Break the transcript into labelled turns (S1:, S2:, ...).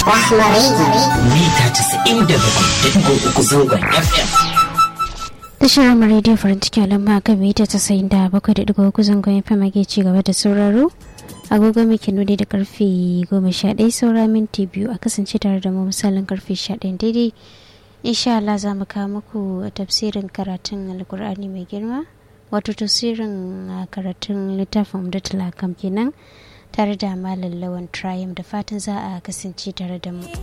S1: Rahma Radio.
S2: mita 97.3 zangon FM.
S3: Tashar Rama Radio farin ciki alamma kan mita tasa'in da bakwai da digo uku zangon FM ake ci gaba da sauraro. Agogo mai nuni da karfe goma sha ɗaya saura minti biyu a kasance tare da mu misalin karfe sha ɗaya daidai. Insha Allah za mu kawo muku tafsirin karatun Alkur'ani mai girma. Wato tafsirin ah, karatun littafin Umdatul Hakam kenan tare da Malam Lawan Triumph da fatan za a kasance tare da mu.